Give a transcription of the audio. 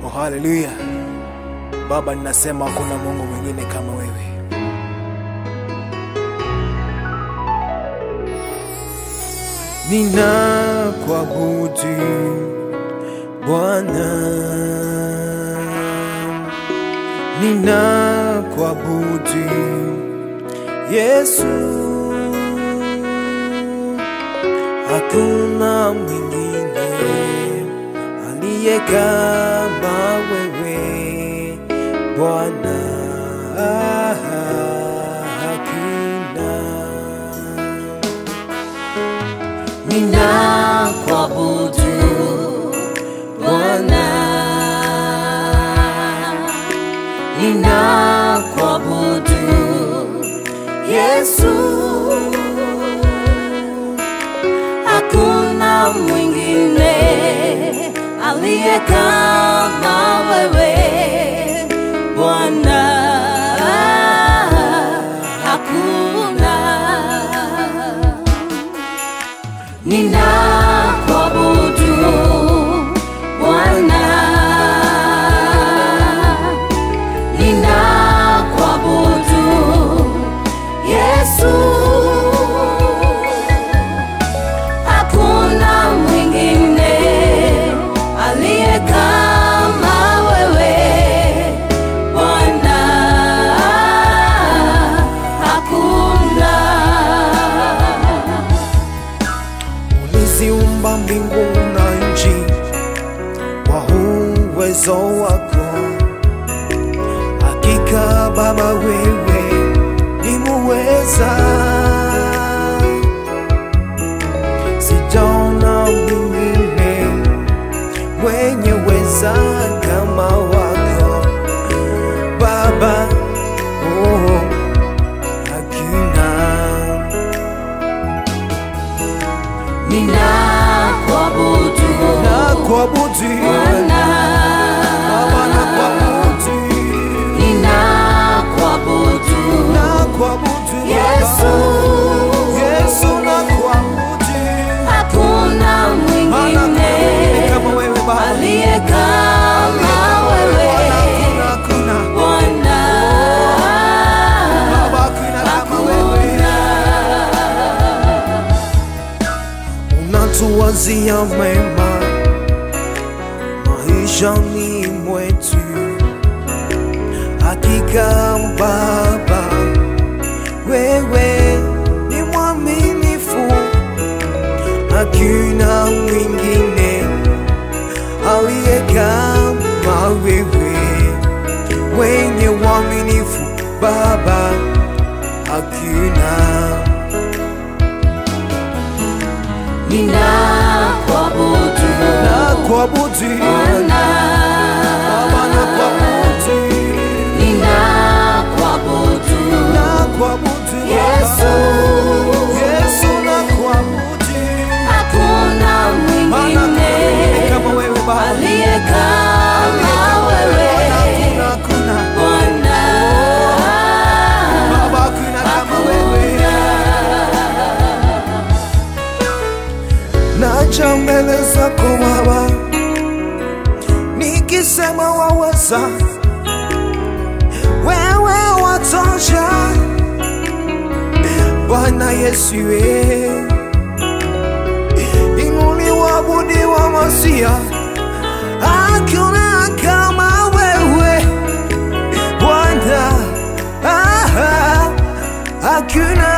Oh, haleluya Baba, ninasema hakuna Mungu mwingine kama wewe. Ninakuabudu Bwana, ninakuabudu Yesu, hakuna mwingine aliye kama wewe Bwana, hakuna Ninakuabudu Bwana, ninakuabudu Yesu, hakuna mwingine aliye kama wewe Bwana, hakuna ninakuabudu Bwana, ninakuabudu Yesu, hakuna mwingine aliye kama wewe Bwana, hakuna uliziumba mbingu na nchi kwa uwezo wako. Hakika Baba, wewe ni muweza, sijaona mwingine mwenye weza kama wako Baba. Oh, hakuna ninakuabudu na kuabudu Bwana, Baba na kuabudu ninakuabudu na kuabudu Yesu, Yesu na kuabudu hakuna Maana mwingine kama wewe Baba aliye kama wewe Hakuna, hakuna Bwana, Baba hakuna kama wewe unatuwazia mema maishani mwetu, hakika Baba, wewe ni mwaminifu, hakuna mwingine aliye kama wewe, wenye uaminifu Baba, hakuna ninakuabudu na kuabudu Bwana, Baba na kuabudu ninakuabudu na kuabudu Yesu, Yesu na kuabudu hakuna Maana mwingine kama wewe Baba aliye kama wewe hakuna hakuna Bwana, Baba hakuna kama wewe naja mbele zako Baba nikisema waweza wewe watosha Bwana Yesu we inuliwa budi wa masia hakuna kama wewe Bwana ah, ah, hakuna